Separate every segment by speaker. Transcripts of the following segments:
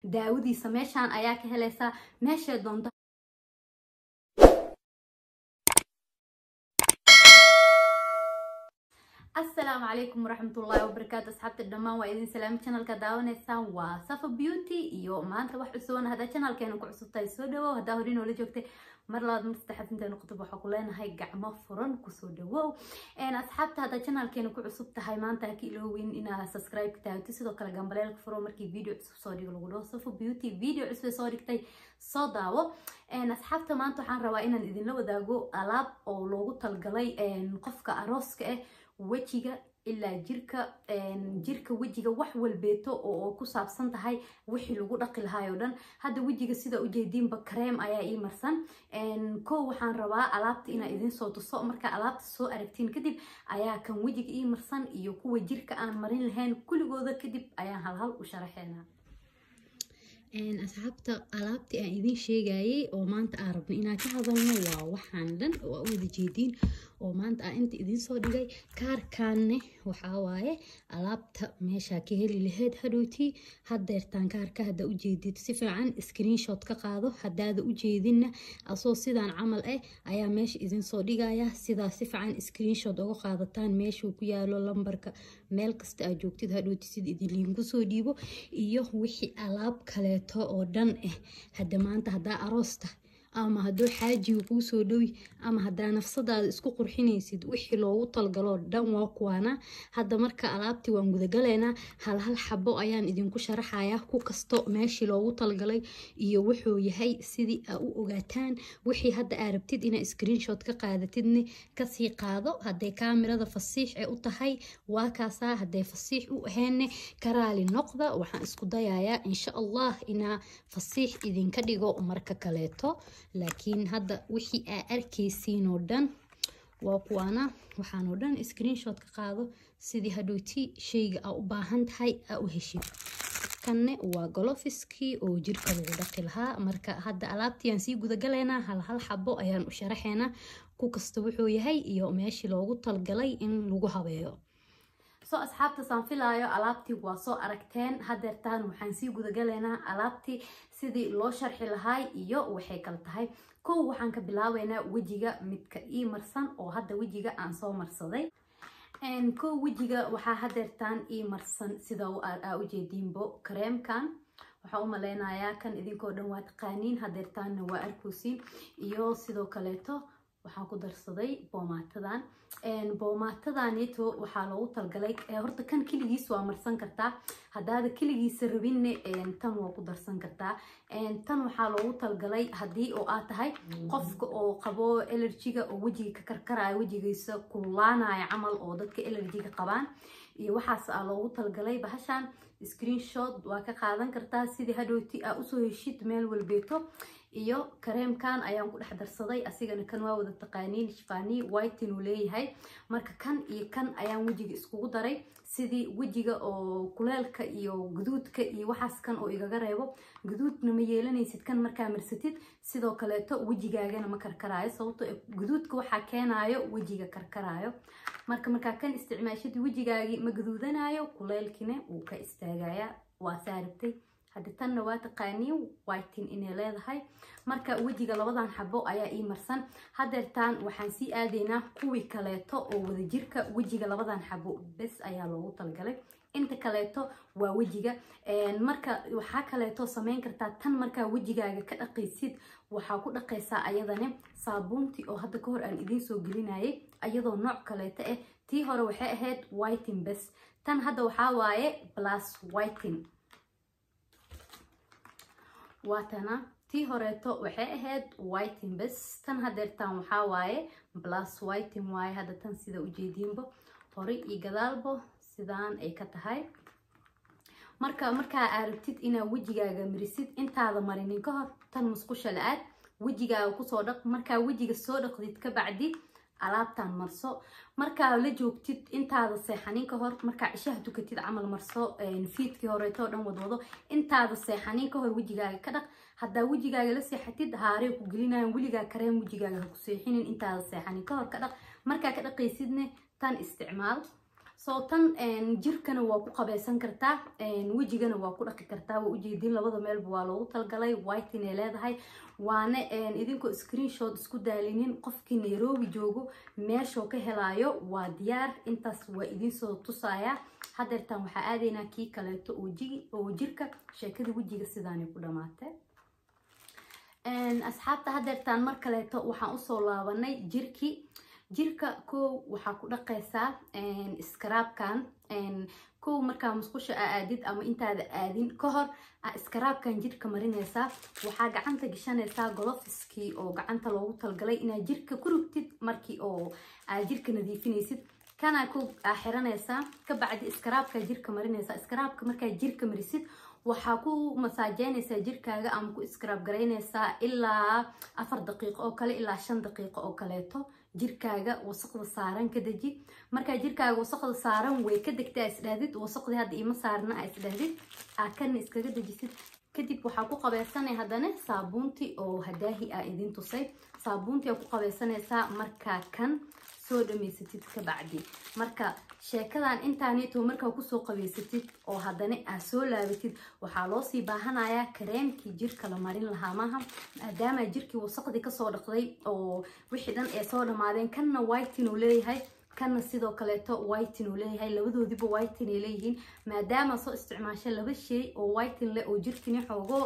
Speaker 1: daawadiisa meeshaan ayaa ka helaysaa meeshay doonto asalaamu calaykum waraxmatullaahi wabarakaatu asxaabta dhammaan waa idin salaami channelka daawanaysaan waa safa beauty iyo maanta wax cusuban haddaa channelkeena ku cusubtahay soo dhawow haddaa hore noola joogtay mar labaad mar saddexaad intaynu qutub waxaa ku leenahay gacmo furan kusoo dhawow asxaabta haddaa channelkeena ku cusub tahay maanta ha ka iloowin inaad subscribe ka taagto sidoo kale gambaleelka furo markii video cusub soo dhigo lagu dhaho safa beauty video cusub soo dhigtay soo daawo asxaabta maanta waxaan rabaa inaan idinla wadaago alaab oo loogu talgalay qofka arooska ah wejiga ilaa jirka jirka wejiga wax walbeeto oo ku saabsan tahay wixii lagu dhaqi lahaay oo dhan hadda wejiga sida ujeediinba kareem ayaa ii marsan kow waxaan rabaa alaabta inaa idin soo tuso markaa alaabta soo aragtiin kadib ayaa kan wejiga ii marsan iyo kuwa jirka aan marin lahayn kulligooda kadib ayaan halhal u sharaxeynaa asxaabta alaabtii aan idin sheegayay oo maanta aan rabno inaan ka hadalno waa waxaan dhan oo aa u wada jeediin oo maanta aan inta idiin soo dhigay kaarkaanne waxaa waaye alaabta meeshaa ka heli lahayd hadhowtii haddeertaan kaarka haddaa u jeedid si fiican screenshot ka qaado haddaada u jeedinna asoo sidaan camal ah ayaa meesha idin soo dhigaya sidaa si fiican screenshot uga qaadataan meeshuu ku yaalo lambarka meel kasta aad joogtid hadhowti sida idinliinku soo dhiibo iyo wixii alaab kaleeto oo dhan ah hadda maanta haddaa aroosta ama hadduu xaajiga kuu soo dhowi ama haddaa nafsadaada isku qurxinaysid wixii loogu talgaloo dhan waa kuwaana hadda marka alaabtii waan gudagaleynaa hal hal xabo ayaan idinku sharaxayaa ku kasto meeshii loogu talgalay iyo wuxuu yahay sidii aa u ogaataan wixii hadda aa rabtid inaa screenshot ka qaadatidne kasii qaado hadday kaamirada fasiix ee u tahay waa kaasaa hadday fasiix u aheenne karaali noqda waxaan isku dayayaa insha allah inaa fasiix idinka dhigo marka kaleeto laakiin hadda wixii aa arkaysiin oo dhan waa kuwaana waxaan oo dhan screenshot ka qaado sidii hadhowti shayga aa u baahan tahay aa u heshid kanne waa golofiskii oo jirka lagu dhaqi lahaa marka hadda alaabtii aan sii gudagalaynaa hal hal xabo ayaan u sharaxaynaa ku kasta wuxuu yahay iyo meeshii loogu talgalay in lagu habeeyo soo asxaabtaasaan filaayo alaabtii waa soo aragteen hadeertaan waxaan sii gudagalaynaa alaabtii sidii loo sharxi lahaay iyo waxay kala tahay kow waxaan ka bilaabeynaa wejiga midka ii marsan oo hadda wejiga aan soo marsaday kow wejiga waxaa hadeertaan ii marsan sida aa ujeediinbo kareemkan waxaa u maleynayaa kan idinkoo dhan waa taqaaniin hadeertaanna waa arkoosiin iyo sidoo kaleeto waxaan ku darsaday boomaatadan boomaatadaneto waxaa loogu talgalay horta kan keligiis waa marsan kartaa haddaada keligiisa rabinne tan waa ku darsan kartaa tan waxaa loogu talgalay haddii oo aad tahay qofka oo qabo elerjiga oo wejiga ka karkaraya wejigiisa kullaanaya camal oo dadka elerjiga qabaan iyo waxaas aa loogu talgalay bahashan screenshot waa ka qaadan kartaa sidii hadhowti aa usoo heshid meel walbeeto iyo kareemkan ayaan ku dhex darsaday asigana kan waa wada taqaaniin shifani whiten uu leeyahay marka kan iyo kan ayaan wejiga iskugu daray sidii wejiga oo kuleelka iyo guduudka iyo waxaas kan oo igaga reebo guduudna ma yeelanaysid kan markaa marsatid sidoo kaleeto wejigaagana ma karkaraayo sababto guduudka waxaa keenayo wejiga karkaraayo marka markaa kan isticmaashid wejigaagii ma guduudanayo kuleelkina wuu ka istaagaya waa saarabtay haddi tanna waa taqaaniin whiten inay leedahay marka wejiga labadan xabo ayaa ii marsan hadeertaan waxaan sii aadaynaa kuwii kaleeto oo wadajirka wejiga labadan xabo bes ayaa loogu talgalay inta kaleeto waa wejiga marka waxaa kaleeto sameyn kartaa tan markaa wejigaaga ka dhaqaysid waxaa ku dhaqaysaa ayadane saabuuntii oo hadda kahor aan idiin soo gelinayay ayadoo nooc kaleeto ah tii hore waxay ahayd whiten bes tan hadda waxaa waaye plus whiten waatana tii horeeto waxay ahayd whiten bes tan hadeertaan waxaa waaye plus whiten waaye hadda tan sida ujeediinbo hore iyo gadaalbo sidaan ay ka tahay marka markaa aragtid inaa wejigaaga marisid intaada marinin ka hor tan musqusha la-aad wejigaaga kusoo dhaq markaa wejiga soo dhaqdid ka bacdi alaabtan marso markaa la joogtid intaada seexanin ka hor markaa cishaha tukatid camal marso fiidkii horeeto dhan wadwado intaada seexanin ka hor wejigaaga ka dhaq haddaa wejigaaga la seexatid haarey ku gelinayan weligaa kareem wejigaaga ha ku seexinin intaada seexanin ka hor ka dhaq markaa ka dhaqaysidne tan isticmaal soo tan jirkana waa ku qabaysan kartaa wejigana waa ku dhaqi kartaa waa ujeedin labada meelba waa loogu talgalay white inay leedahay waana idinkoo screenshot isku daalinin qofkii nairobi joogo meeshoo ka helaayo waa diyaar intaas waa idinsoo tusaya hadeertaan waxaa aadaynaa kii kaleeto oo jirka sheekada wejiga sidaanay ku dhamaatay asxaabta hadeertaan mar kaleeto waxaan usoo laabanay jirkii jirka kow waxaa ku dhaqaysaa iskaraabkan kow markaa musqusha aa aadid ama intaada aadin ka hor iskaraabkan jirka marinaysaa waxaa gacanta gashanaysaa golofiskii oo gacanta loogu talgalay inaad jirka ku rugtid markii oo aad jirka nadiifinaysid kana kow aa xiranaysaa kabacdi iskaraabkaa jirka marinaysaa iskaraabka markaa jirka marisid waxaa ku masaajeynaysaa jirkaaga ama ku iskaraab garaynaysaa ilaa afar daqiiqo oo kale ilaa shan daqiiqo oo kaleeto jirkaaga wasaqda saaran ka deji markaa jirkaaga wasaqda saaran way ka degta isdhahdid wasaqdii hadda ima saarna a isdhahdid aa kana iskaga dejisid kadib waxaa ku qabaysanay haddana saabuuntii oo hadaahi aa idin tusay saabuuntii aa ku qabaysanaysaa markaa kan soo dhamaysatid ka bacdi marka sheekadan intaaneeto markaa kusoo qabaysatid oo haddana aa soo laabatid waxaa loosii baahanayaa kareemkii jirka la marin lahaa maaha maadaama jirkii wasaqdii kasoo dhaqday oo wixii dhan ee soo dhammaadeen kanna whitin uu leeyahay kanna sidoo kaleeto whitin uu leeyahay labadoodiba whitin ay leeyihiin maadaama soo isticmaasha laba shay oo whitin leh oo jirkini xoogo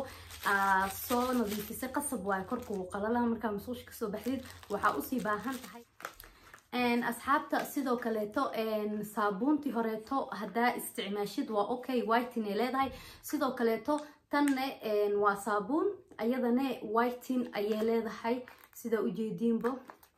Speaker 1: soo nadiifisay qasab waayo korkuu qalala markaa masuusha kasoo baxdid waxaa usii baahan tahay asxaabta sidoo kaleeto saabuuntii horeeto haddaa isticmaashid waa okay whitin ay leedahay sidoo kaleeto tanne waa saabuun ayadane whitin ayay leedahay sida ujeediinbo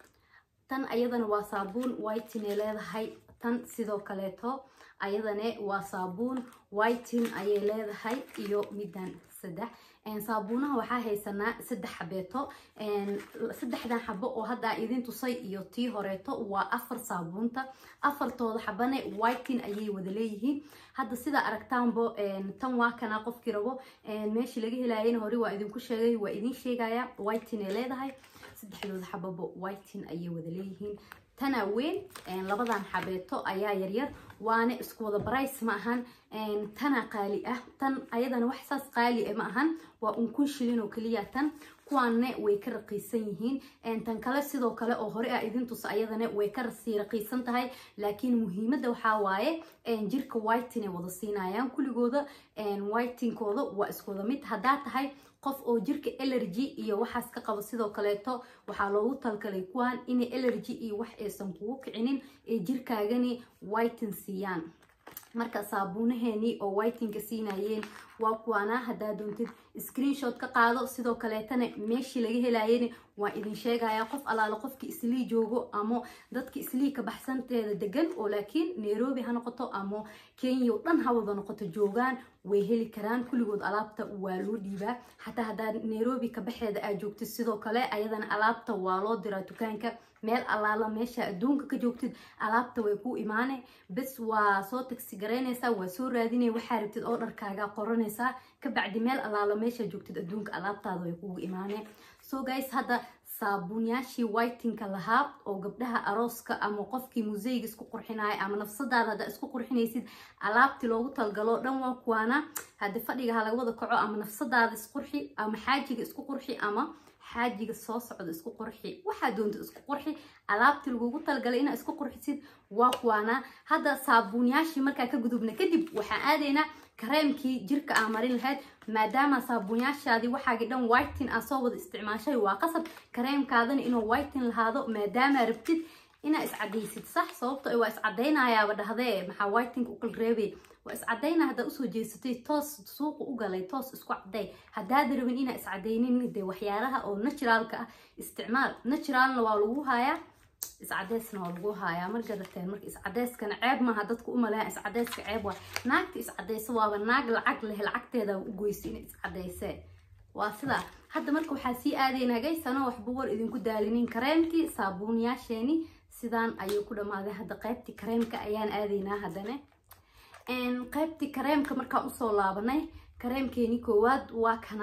Speaker 1: tan ayadana waa saabuun whitin ay leedahay tan sidoo kaleeto ayadane waa saabuun whitin ayay leedahay iyo middan saddex saabuunaha waxaa haysanaa saddex xabeeto saddexdan xabo oo hadda idin tusay iyo tii horeeto waa afar saabuunta afartooda xabane whitin ayay wada leeyihiin hadda sidaa aragtaanbo tan waa kana qofkii rabo meeshii laga helaayana hore waa idinku sheegay waa idin sheegaya whitin ay leedahay saddexdooda xababo whitin ayay wada leeyihiin tana weyn labadan xabeeto ayaa yaryar waana isku wada barays ma ahan tana qaali ah tan ayadana wax saas qaali ma ahan waa un kun shilin oo keliya tan kuwaanne way ka raqiisan yihiin tan kale sidoo kale oo hore ah idin tusa ayadana way ka sii raqiisan tahay laakiin muhiimadda waxaa waaye jirka whitinay wada siinayaan kuligooda whitinkooda waa isku wada mid haddaa tahay qof oo jirka allergy iyo waxaas ka qabo sidoo kaleeto waxaa loogu talgalay kuwaan inay allergy iyo wax aysan kugu kicinin ee jirkaagani whitin siiyaan marka saabuunaheenii oo whitinka siinayeen waa kuwaana haddaa doontid screenshot ka qaado sidoo kaleetana meeshii laga helayana waa idin sheegaya qof alaala qofkii islii joogo ama dadka islii ka baxsanteeda degan oo laakiin nairobi ha noqoto ama kenya o dhan ha wada noqoto joogaan way heli karaan kulligood alaabta waa loo dhiibaa xataa haddaa nairobi ka baxeeda aad joogtid sidoo kale ayadana alaabta waa loo diraa dukaanka meel allaala meesha adduunka ka joogtid alaabta way ku imaane bes waa soo tagsi garaynaysaa waa soo raadinaya waxaa rabtid oo dharkaaga qoranaysaa kabacdi meel allaala meesha joogtid adduunka alaabtaada way kugu imaane so guys hadda saabuunyaashii whitinka lahaa oo gabdhaha arooska ama qofkii museyga isku qurxinaya ama nafsadaada haddaa isku qurxinaysid alaabtii loogu talgalo dhan waa kuwaana haddi fadhiga ha laga wada kaco ama nafsadaada isqurxi ama xaajiga isku qurxi ama xaajiga soo socda isku qurxi waxaa doonta isku qurxi alaabtii lagugu talgalay inaa isku qurxisid waa kuwaana hadda saabuunyaashii markaa ka gudubna kadib waxaan aadaynaa kareemkii jirka aa marin lahayd maadaama saabuunyaashaadii waxaagii dhan whitin aa soo wada isticmaashay waa qasab kareemkaadana inuu whitin lahaado maadaama rabtid inaa iscadaysid sax sababto waa iscadaynayaaba dhahdee maxaa whitinka u kala reebay waa iscadaynaa haddaa usoo jeesatay toos suuqa u galay toos isku caday haddaada rabin inaa iscadaynin dee waxyaalaha oo naturaalka ah isticmaal naturaalna waa lagu hayaa iscadeysna waa lagu hayaa mar gadateen marka iscadeyskana ceeb maaha dadku u maleeya iscadeyska ceeb waa naagta iscadeysa waaba naag lacag leh lacagteeda u goysa inay iscadeysee waa sidaa hadda marka waxaa sii aadaynaa gaysano waxba war idinku daalinin kareemkii saabuunyaasheeni sidaan ayuu ku dhammaaday hadda qaybtii kareemka ayaan aadaynaa haddana qaybtii kareemka markaan usoo laabanay kareemkeeni koowaad waa kana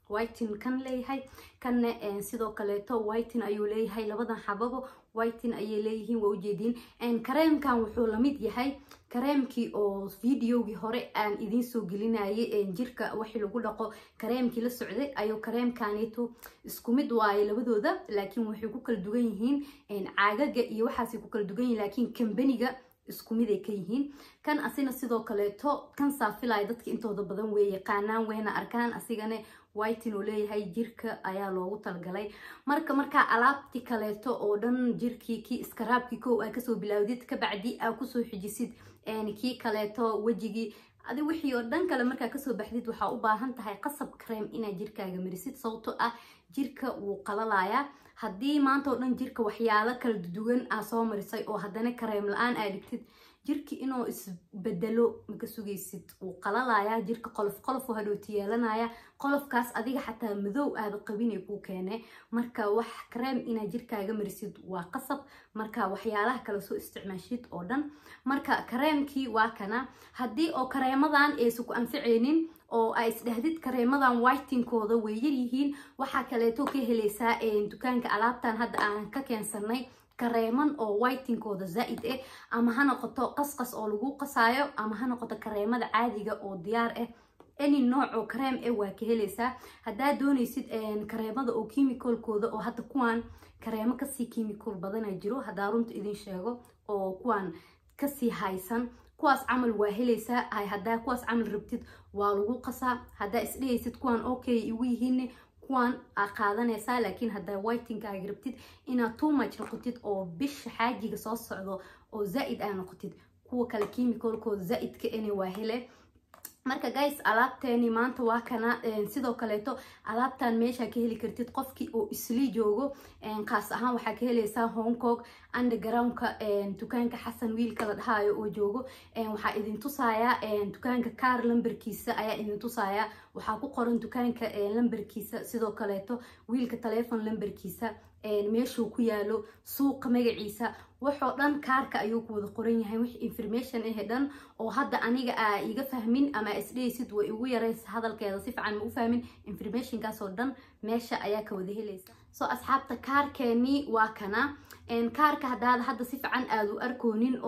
Speaker 1: whitin kan leeyahay kanna sidoo kaleeto whitin ayuu leeyahay labadan xababo whitin ayay leeyihiin waa ujeediin kareemkan wuxuu lamid yahay kareemkii oo videogii hore aan idiin soo gelinayay jirka wixii lagu dhaqo kareemkii la socday ayuu kareemkaneeto isku mid waaye labadooda laakiin waxay ku kala dugan yihiin caagaga iyo waxaasay ku kala dugan yihiin laakiin kambaniga isku mid ay ka yihiin kan asina sidoo kaleeto kan saafilaya dadka intooda badan way yaqaanaan wayna arkaan asigana whitin uu leeyahay jirka ayaa loogu talgalay marka markaa alaabti kaleeto oo dhan jirkii kii iskaraabkii kow aa kasoo bilaawdid kabacdi aa kusoo xijisid kii kaleeto wejigii adi wixii oo dhan kale markaa kasoo baxdid waxaa u baahan tahay qasab kareem inaad jirkaaga marisid sababto ah jirka wuu qalalayaa haddii maanta oo dhan jirka waxyaalo kala duwan aa soo marisay oo haddana kareem la-aan aa dhigtid jirki inuu isbedelo maka sugaysid wuu qalalayaa jirka qolof qolof hadhooti yeelanaya qolofkaas adiga xataa madow aada qabinay kuu keene marka wax kareem inaad jirkaaga marisid waa qasab marka waxyaalaha kale soo isticmaashid oo dhan marka kareemkii waa kana haddii oo kareemadan aysan ku anficaynin oo ay isdhahdid kareemadan whitinkooda way yaryihiin waxaa kaleeto ka helaysaa dukaanka alaabtan hadda aan ka keensanay kareeman oo whitinkooda zaa-id ah ama ha noqoto qasqas oo lagu qasaayo ama ha noqoto kareemada caadiga oo diyaar ah any nooc oo kareem ah waa ka helaysaa haddaad doonaysid kareemada oo chemicalkooda oo hadda kuwaan kareemo kasii chemical badana jiro haddaa runta idin sheego oo kuwaan kasii haysan kuwaas camal waa helaysaa haddaa kuwaas camal rabtid waa lagu qasaa haddaa isdhehaysid kuwaan okay igu yihiin kuwaan aa qaadanaysaa laakiin haddaa whitinkaaga rabtid inaad too much noqotid oo bisha xaajiga soo socdo oo zaa-id aa noqotid kuwa kale chemicalkooda zaa-idka ina waa hele marka guys alaabteeni maanta waa kana sidoo kaleeto alaabtan meeshaa ka heli kartid qofkii oo isli joogo kaas ahaan waxaa ka helaysaa hong kong undergroundka dukaanka xasan wiilka la dhahaayo oo joogo waxaa idin tusayaa dukaanka kaar lamberkiisa ayaa idin tusayaa waxaa ku qoran dukaanka lamberkiisa sidoo kaleeto wiilka telefon lamberkiisa meeshuu ku yaalo suuqa magaciisa waxoo dhan kaarka ayuu ku wada qoran yahay wix information ah dhan oo hadda aniga aa iga fahmin ama isdhehaysid way igu yaraysa hadalkeeda si fiican ma u fahmin informationkaas oo dhan meesha ayaa ka wada helaysa so asxaabta kaarkeeni waa kana kaarka haddaad hadda si fiican aada u arkoonin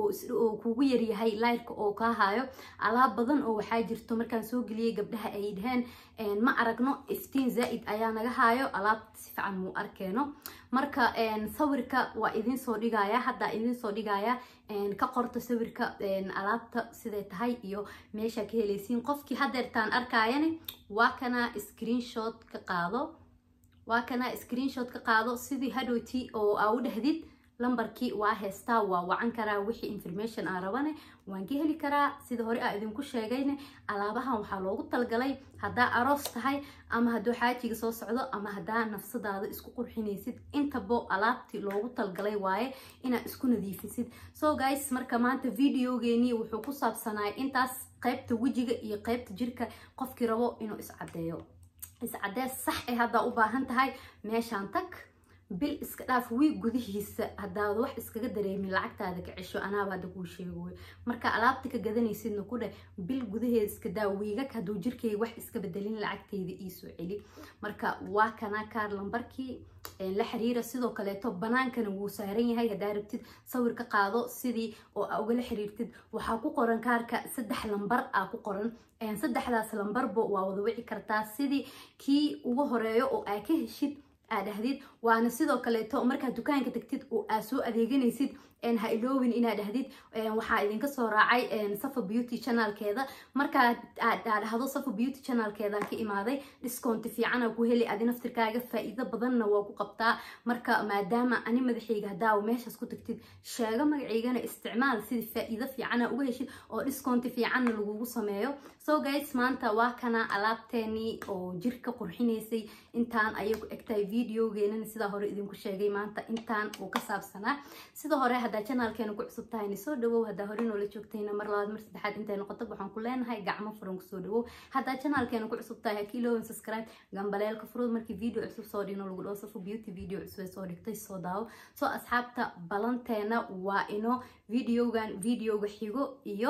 Speaker 1: oo kugu yaryahay layrka oo kaa hayo alaab badan oo waxaa jirto markaan soo geliyay gabdhaha ay dhaheen ma aragno iftiin zaa-id ayaa naga haayo alaabta si fiican muu arkeeno marka sawirka waa idin soo dhigaya haddaa idin soo dhigaya ka qorta sawirka alaabta siday tahay iyo meesha ka helaysiin qofkii hadeertaan arkaayane waa kana screenshot ka qaado waa kana screenshot ka qaado sidii hadhowti oo aa u dhahdid lambarkii waa heystaa waa wacan karaa wixii information aa rabane waan ka heli karaa sida hore aa idinku sheegayne alaabahan waxaa loogu talgalay haddaa aroos tahay ama hadduu xaajiga soo socdo ama haddaa nafsadaada isku qurxinaysid intabo alaabtii loogu talgalay waaye inaad isku nadiifisid so guys marka maanta videogeenii wuxuu ku saabsanaay intaas qaybta wejiga iyo qaybta jirka qofkii rabo inuu iscadeeyo iscadees sax ee haddaa u baahan tahay meeshaan tag bil iska dhaaf wiig gudihiisa haddaad wax iskaga dareemin lacagtaada ka cesho anaaba hadda kuu sheego wey marka alaabta ka gadanaysidna ku dheh bil gudaheeda iska daa wiigag hadduu jirkayga wax iska bedelin lacagtayda iisoo celi marka waa kana kaar lambarkii la xiriira sidoo kaleeto banaankana wuu saaran yahay haddaa rabtid sawir ka qaado sidii oo aa ugala xiriirtid waxaa ku qoran kaarka saddex lambar aa ku qoran saddexdaas lambarba waa wada wici kartaa sidii kii ugu horeeyo oo aa ka heshid aa dhahdid waana sidoo kaleeto markaad dukaanka tagtid oo aa soo adeeganaysid ha iloowin inaad dhahdid waxaa idinka soo raacay safa beauty channelkeeda markaa aad dhahdo safa beauty channelkeedan ka imaaday discounti fiicana ku heli adi naftirkaaga faa-iido badanna waa ku qabtaa marka maadaama ani madaxayga haddaa meeshaas ku tagtid sheego magacaygana isticmaal sidii faa-iido fiicana uga heshid oo discounti fiicanna lagugu sameeyo so guys maanta waa kana alaabteenii oo jirka qurxinaysay intaan ayay ku egtahay videogeenana sidaa hore idinku sheegay maanta intaan uu ka saabsanaa sida hore haddaa janaalkeena ku cusub tahayna soo dhawow haddaa hore noola joogtayna mar labaad mar saddexaad intay noqoto waxaan ku leenahay gacmo furan kusoo dhawow haddaa janaalkeena ku cusub tahay hakiiloowan subscribe gambaleelka furud markii video cusub soo dhigno lagu dhaho safo beauty video cusub ee soo dhigtay soo daawo soo asxaabta balanteena waa ino videogan videoga xigo iyo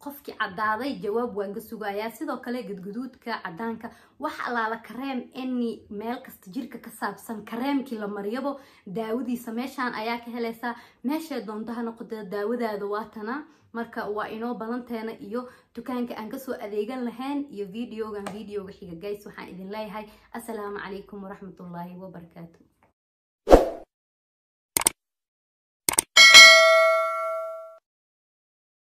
Speaker 1: qofkii caddaaday jawaab waan ka sugayaa sidoo kale gadguduudka caddaanka wax allaala kareem any meel kasta jirka ka saabsan kareemkii la mariyabo daawadiisa meeshaan ayaa ka helaysaa meeshay doonto ha noqotee daawadaada waatana marka waa inoo badanteena iyo dukaanka aan kasoo adeegan lahayn iyo videogan videoga xiga gays waxaan idin leeyahay assalaamu calaykum waraxmatullaahi wabarakaatu